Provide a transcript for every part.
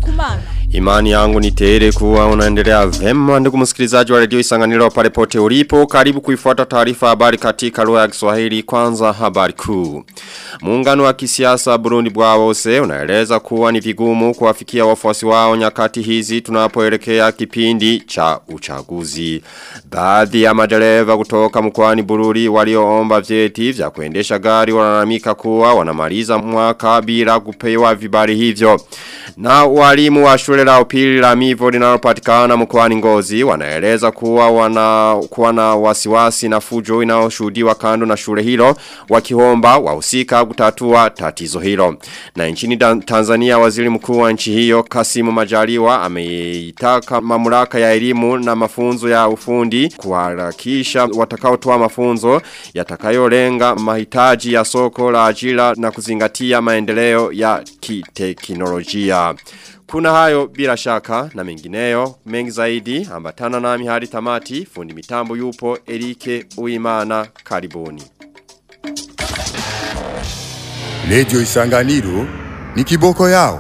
kumana. Imani yangu ni tele kuwa unaendelea vema ndugu msikilizaji wa redio Isanganiro pale pote ulipo karibu kuifuata taarifa habari katika lugha ya Kiswahili kwanza habari kuu. Muungano wa kisiasa Burundi bwawose unaeleza kuwa ni vigumu kuwafikia wafuasi wao nyakati hizi tunapoelekea kipindi cha uchaguzi. Baadhi ya madereva kutoka mkoani Bururi walioomba vyeti vya kuendesha gari wanalamika kuwa wanamaliza mwaka bila kupewa vibali hivyo. Na walimu wa shule la upili la mivo linalopatikana mkoani Ngozi wanaeleza kuwa wana kuwa na wasiwasi na fujo inayoshuhudiwa kando na shule hilo wakihomba wahusika kutatua tatizo hilo. Na nchini Tanzania waziri mkuu wa nchi hiyo Kasimu Majaliwa ameitaka mamlaka ya elimu na mafunzo ya ufundi kuharakisha watakaotoa mafunzo yatakayolenga mahitaji ya soko la ajira na kuzingatia maendeleo ya kiteknolojia. Kuna hayo bila shaka na mengineyo mengi zaidi ambatana nami hadi tamati fundi mitambo yupo Erike Uimana karibuni. Lejo Isanganiro ni kiboko yao.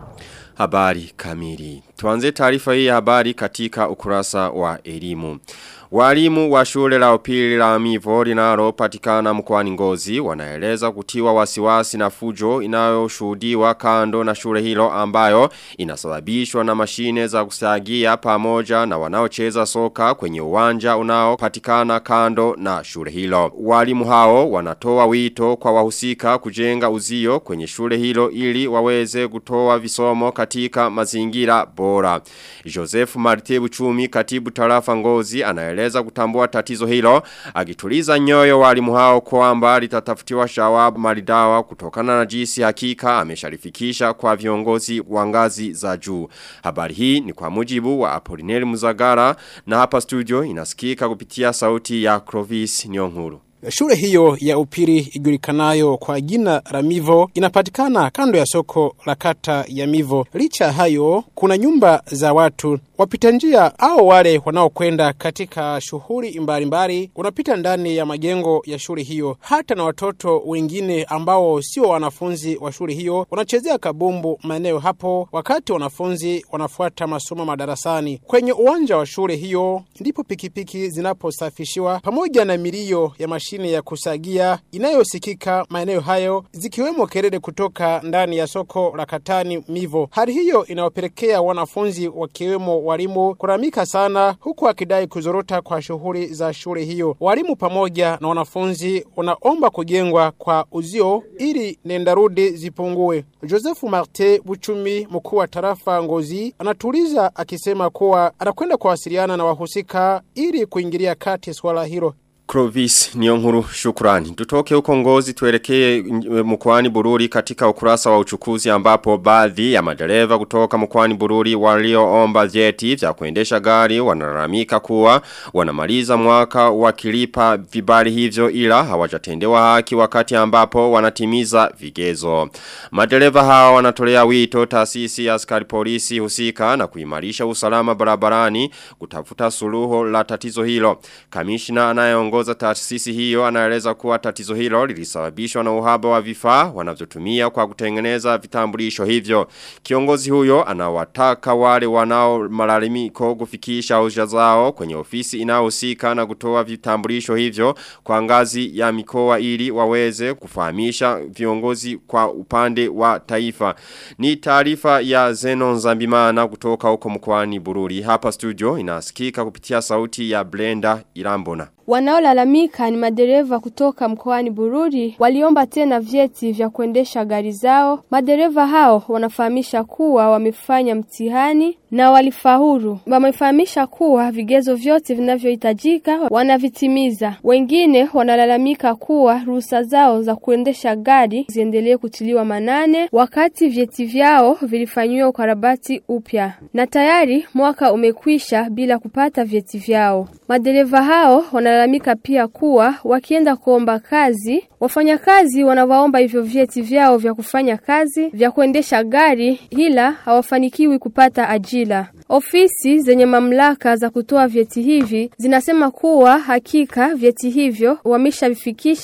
Habari kamili. Tuanze taarifa hii ya habari katika ukurasa wa elimu. Walimu wa shule la upili la mivo linalo patikana mkoani ngozi wanaeleza kutiwa wasiwasi na fujo inayoshuhudiwa kando na shule hilo ambayo inasababishwa na mashine za kusagia pamoja na wanaocheza soka kwenye uwanja unaopatikana kando na shule hilo. Walimu hao wanatoa wito kwa wahusika kujenga uzio kwenye shule hilo ili waweze kutoa visomo katika mazingira bora. Joseph Martebu Chumi katibu tarafa ngozi anaeleza anaeleza kutambua tatizo hilo akituliza nyoyo walimu hao kwamba litatafutiwa shawabu maridawa kutokana na jinsi hakika amesharifikisha kwa viongozi wa ngazi za juu. Habari hii ni kwa mujibu wa Apolineri Muzagara na hapa studio inasikika kupitia sauti ya Clovis Nyonguru. Shule hiyo ya upiri ijulikanayo kwa jina la Mivo inapatikana kando ya soko la kata ya Mivo. Licha hayo, kuna nyumba za watu wapita njia au wale wanaokwenda katika shughuli mbalimbali wanapita ndani ya majengo ya shule hiyo. Hata na watoto wengine ambao sio wanafunzi wa shule hiyo wanachezea kabumbu maeneo hapo, wakati wanafunzi wanafuata masomo madarasani. Kwenye uwanja wa shule hiyo ndipo pikipiki zinaposafishiwa pamoja na milio ya mashine ya kusagia inayosikika maeneo hayo, zikiwemo kelele kutoka ndani ya soko la Katani Mivo. Hali hiyo inawapelekea wanafunzi wakiwemo walimu kuramika sana huku akidai kuzorota kwa shughuli za shule hiyo. Walimu pamoja na wanafunzi wanaomba kujengwa kwa uzio ili nendarudi zipungue. Joseph Marte Buchumi, mkuu wa tarafa Ngozi, anatuliza akisema kuwa anakwenda kuwasiliana na wahusika ili kuingilia kati swala hilo. Clovis Nyonguru shukrani. Tutoke huko ngozi tuelekee mkoani Bururi katika ukurasa wa uchukuzi ambapo baadhi ya madereva kutoka mkoani Bururi walioomba vyeti vya kuendesha gari wanalalamika kuwa wanamaliza mwaka wakilipa vibali hivyo ila hawajatendewa haki wakati ambapo wanatimiza vigezo. Madereva hawa wanatolea wito taasisi ya askari polisi husika na kuimarisha usalama barabarani kutafuta suluho la tatizo hilo. Kamishna anayeongoza anaongoza taasisi hiyo anaeleza kuwa tatizo hilo lilisababishwa na uhaba wa vifaa wanavyotumia kwa kutengeneza vitambulisho hivyo. Kiongozi huyo anawataka wale wanao malalamiko kufikisha hoja zao kwenye ofisi inayohusika na kutoa vitambulisho hivyo kwa ngazi ya mikoa ili waweze kufahamisha viongozi kwa upande wa taifa. Ni taarifa ya Zenon Zambimana kutoka huko mkoani Bururi. Hapa studio inasikika kupitia sauti ya Blenda Irambona. Wanaolalamika ni madereva kutoka mkoani Bururi waliomba tena vyeti vya kuendesha gari zao. Madereva hao wanafahamisha kuwa wamefanya mtihani na walifaulu. Wamefahamisha kuwa vigezo vyote vinavyohitajika wanavitimiza. Wengine wanalalamika kuwa ruhusa zao za kuendesha gari ziendelee kutiliwa manane wakati vyeti vyao vilifanyiwa ukarabati upya. Na tayari mwaka umekwisha bila kupata vyeti vyao. Madereva hao wanalalamika pia kuwa wakienda kuomba kazi, wafanyakazi wanawaomba hivyo vyeti vyao vya kufanya kazi, vya kuendesha gari, ila hawafanikiwi kupata ajira. Ofisi zenye mamlaka za kutoa vyeti hivi zinasema kuwa hakika vyeti hivyo wameshavifikisha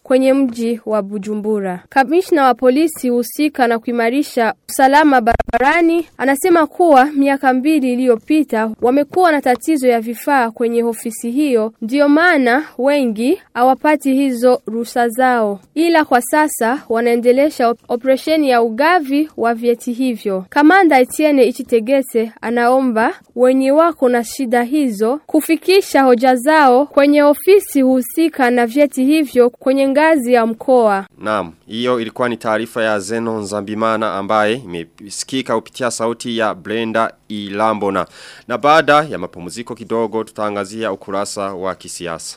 kwenye mji wa Bujumbura. Kamishna wa polisi husika na kuimarisha usalama barabarani anasema kuwa miaka mbili iliyopita wamekuwa na tatizo ya vifaa kwenye ofisi hiyo, ndiyo maana wengi hawapati hizo ruhusa zao, ila kwa sasa wanaendelesha op operesheni ya ugavi wa vyeti hivyo. Kamanda Etienne Ichitegese anaomba wenye wako na shida hizo kufikisha hoja zao kwenye ofisi husika na vyeti hivyo kwenye ngazi ya mkoa. Naam, hiyo ilikuwa ni taarifa ya Zeno Nzambimana ambaye imesikika kupitia sauti ya Brenda Ilambona. Na baada ya mapumziko kidogo tutaangazia ukurasa wa kisiasa.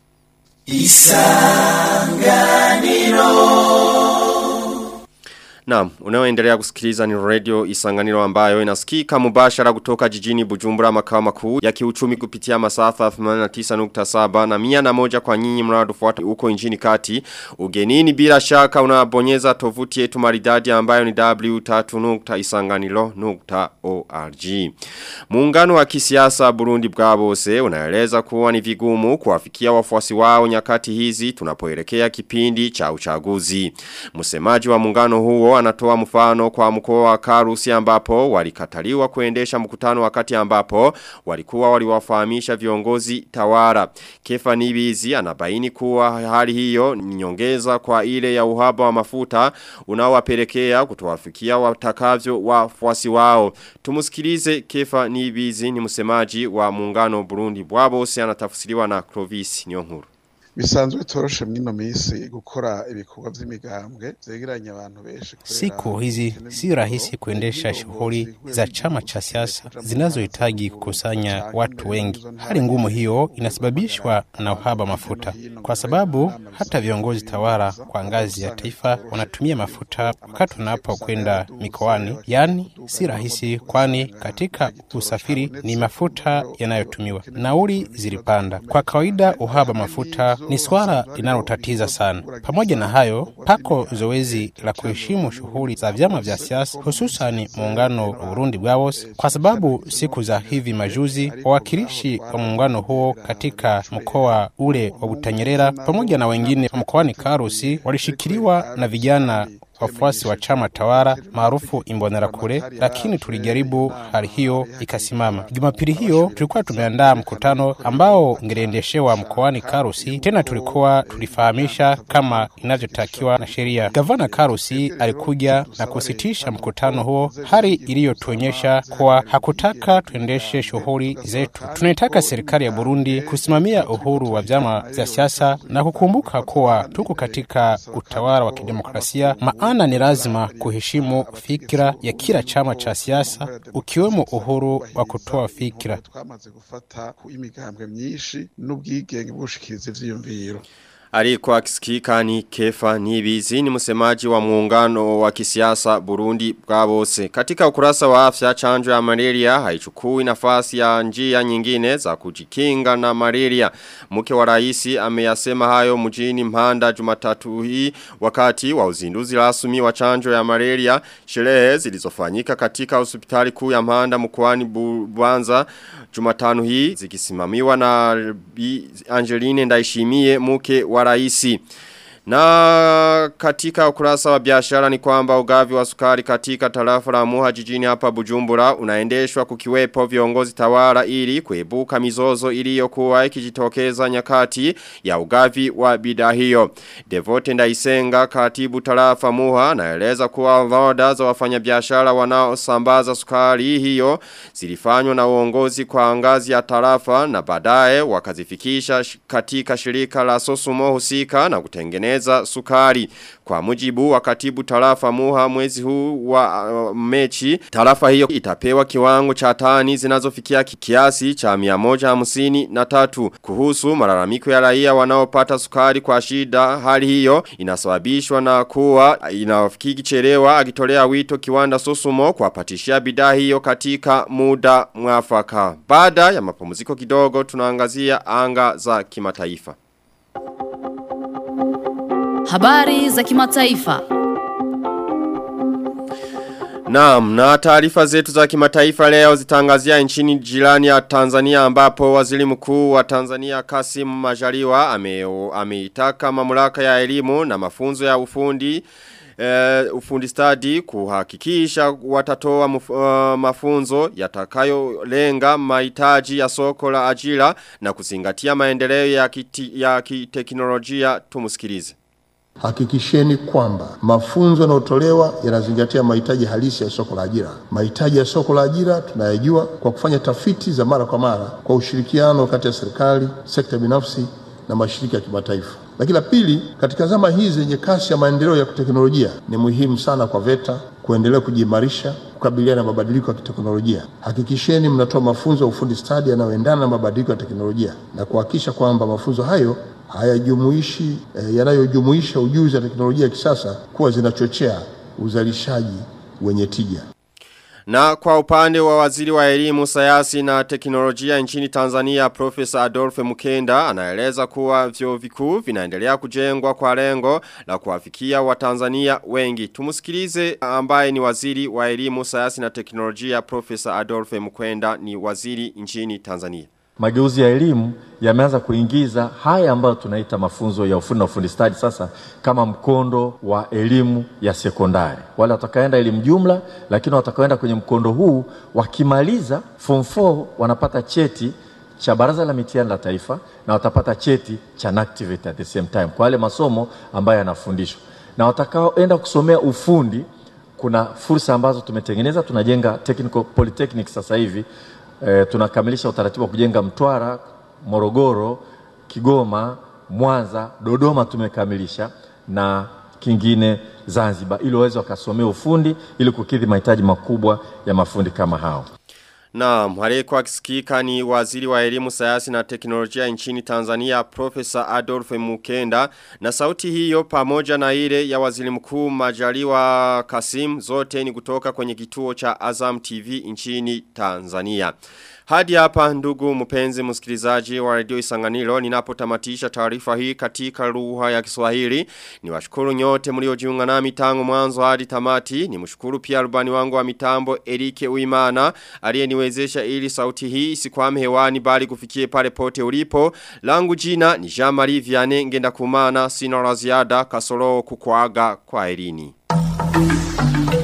Naam, unaoendelea kusikiliza ni radio Isanganiro ambayo inasikika mubashara kutoka jijini Bujumbura makao makuu ya kiuchumi kupitia masafa 89.7 na mia na moja kwa nyinyi mnaotufuata huko nchini kati. Ugenini bila shaka unabonyeza tovuti yetu maridadi ambayo ni w3.isanganiro.org. Muungano wa kisiasa Burundi bwabose unaeleza kuwa ni vigumu kuwafikia wafuasi wao nyakati hizi tunapoelekea kipindi cha uchaguzi. Msemaji wa muungano huo anatoa mfano kwa mkoa wa Karusi ambapo walikataliwa kuendesha mkutano wakati ambapo walikuwa waliwafahamisha viongozi tawara. Kefa Nibizi anabaini kuwa hali hiyo ni nyongeza kwa ile ya uhaba wa mafuta unaowapelekea kutowafikia watakavyo wafuasi wao. Tumusikilize Kefa Nibizi ni msemaji wa muungano Burundi bwabose anatafsiriwa na Clovis Nyonkuru. bisanzwe toroshe mwino misi gukora ibikorwa vy'imigambwe vyegeranya abantu benshi Siku hizi si rahisi kuendesha shughuli za chama cha siasa zinazohitaji kukusanya watu wengi. Hali ngumu hiyo inasababishwa na uhaba mafuta, kwa sababu hata viongozi tawala kwa ngazi ya taifa wanatumia mafuta wakati wanapokwenda mikoani. Yaani si rahisi, kwani katika usafiri ni mafuta yanayotumiwa. Nauli zilipanda. Kwa kawaida, uhaba mafuta ni swala linalotatiza sana. Pamoja na hayo, pako zoezi la kuheshimu shughuli za vyama vya siasa, hususani muungano wa Burundi Bwawos, kwa sababu siku za hivi majuzi wawakilishi wa muungano huo katika mkoa ule wa Butanyerera pamoja na wengine wa mkoani Karusi walishikiliwa na vijana wafuasi wa chama tawala maarufu Imbonerakure, lakini tulijaribu hali hiyo ikasimama. Jumapili hiyo tulikuwa tumeandaa mkutano ambao ungeliendeshewa mkoani Karusi. Tena tulikuwa tulifahamisha kama inavyotakiwa na sheria. Gavana Karusi alikuja na kusitisha mkutano huo, hali iliyotuonyesha kuwa hakutaka tuendeshe shughuli zetu. Tunaitaka serikali ya Burundi kusimamia uhuru wa vyama vya siasa na kukumbuka kuwa tuko katika utawala wa kidemokrasia maana ni lazima kuheshimu fikira ya kila chama cha siasa ukiwemo uhuru wa kutoa fikira. twamaze gufata imigambwe myinshi n'ubwigenge bwo gushikiriza ivyiyumviro Alikuwa akisikika ni Kefa Nibizi ni msemaji wa muungano wa kisiasa Burundi bwabose. Katika ukurasa wa afya chanjo ya malaria haichukui nafasi ya njia nyingine za kujikinga na malaria. Mke wa raisi ameyasema hayo mjini Mpanda Jumatatu hii wakati wa uzinduzi rasmi wa chanjo ya malaria. Sherehe zilizofanyika katika hospitali kuu ya Mpanda mkoani Bu- Buanza Jumatano hii zikisimamiwa na Bi Angeline Ndaishimie mke wa raisi. Na katika ukurasa wa biashara ni kwamba ugavi wa sukari katika tarafa la muha jijini hapa bujumbura unaendeshwa kukiwepo viongozi tawala ili kuebuka mizozo iliyokuwa ikijitokeza nyakati ya ugavi wa bidhaa hiyo. Devote Ndaisenga katibu tarafa muha naeleza kuwa orodha za wafanyabiashara wanaosambaza sukari hiyo zilifanywa na uongozi kwa ngazi ya tarafa na baadaye wakazifikisha sh- katika shirika la Sosumo husika na kutengeneza sukari. Kwa mujibu wa katibu tarafa muha mwezi huu wa uh, mechi, tarafa hiyo itapewa kiwango cha tani zinazofikia ki- kiasi cha 153 na tatu. Kuhusu malalamiko ya raia wanaopata sukari kwa shida, hali hiyo inasababishwa na kuwa inafikiki kichelewa akitolea wito kiwanda Sosumo kuwapatishia bidhaa hiyo katika muda mwafaka. Baada ya mapumziko kidogo tunaangazia anga za kimataifa. Habari za kimataifa. Naam, na taarifa zetu za kimataifa leo zitangazia nchini jirani ya Tanzania ambapo waziri mkuu wa Tanzania Kasim Majaliwa ame- ameitaka mamlaka ya elimu na mafunzo ya ufundi Uh, ufundi stadi kuhakikisha watatoa muf, uh, mafunzo yatakayolenga mahitaji ya soko la ajira na kuzingatia maendeleo ya, kiti, ya kiteknolojia tumusikilize. Hakikisheni kwamba mafunzo yanayotolewa yanazingatia mahitaji halisi ya soko la ajira. Mahitaji ya soko la ajira tunayajua kwa kufanya tafiti za mara kwa mara kwa ushirikiano kati ya serikali, sekta binafsi na mashirika ya kimataifa. Lakini la pili, katika zama hizi zenye kasi ya maendeleo ya teknolojia, ni muhimu sana kwa VETA kuendelea kujiimarisha kukabiliana na mabadiliko ya kiteknolojia. Hakikisheni mnatoa mafunzo ya ufundi stadi yanayoendana na mabadiliko ya teknolojia na kuhakikisha kwamba mafunzo hayo hayajumuishi eh, yanayojumuisha ujuzi wa teknolojia ya kisasa kuwa zinachochea uzalishaji wenye tija. Na kwa upande wa waziri wa elimu, sayansi na teknolojia nchini Tanzania, Profesa Adolphe Mukenda, anaeleza kuwa vyuo vikuu vinaendelea kujengwa kwa lengo la kuwafikia Watanzania wengi. Tumusikilize ambaye ni waziri wa elimu, sayansi na teknolojia, Profesa Adolphe Mukenda ni waziri nchini Tanzania. mageuzi ya elimu yameanza kuingiza haya ambayo tunaita mafunzo ya ufundi na ufundi stadi sasa kama mkondo wa elimu ya sekondari. Wale watakaenda elimu jumla, lakini watakaenda kwenye mkondo huu wakimaliza form 4 wanapata cheti cha Baraza la Mitihani la Taifa na watapata cheti cha NACTIVATE at the same time kwa yale masomo ambayo yanafundishwa, na watakaoenda kusomea ufundi kuna fursa ambazo tumetengeneza. Tunajenga technical polytechnic sasa hivi e, tunakamilisha utaratibu wa kujenga Mtwara, Morogoro, Kigoma, Mwanza, Dodoma tumekamilisha na kingine Zanzibar, ili waweze wakasomea ufundi ili kukidhi mahitaji makubwa ya mafundi kama hao. Na aliyekuwa akisikika ni waziri wa elimu sayansi na teknolojia nchini Tanzania Profesa Adolphe Mukenda na sauti hiyo pamoja na ile ya waziri mkuu Majaliwa Kasim zote ni kutoka kwenye kituo cha Azam TV nchini Tanzania. Hadi hapa ndugu mpenzi msikilizaji wa radio Isanganiro ninapotamatisha taarifa hii katika lugha ya Kiswahili. Niwashukuru nyote mliojiunga nami tangu mwanzo hadi tamati. Nimshukuru pia rubani wangu wa mitambo Erike Uimana aliyeniwezesha ili sauti hii isikwame hewani bali kufikie pale pote ulipo. Langu jina ni Jean-Marie Vianney ngenda kumana sina la ziada kasoro kukuaga kwa elini.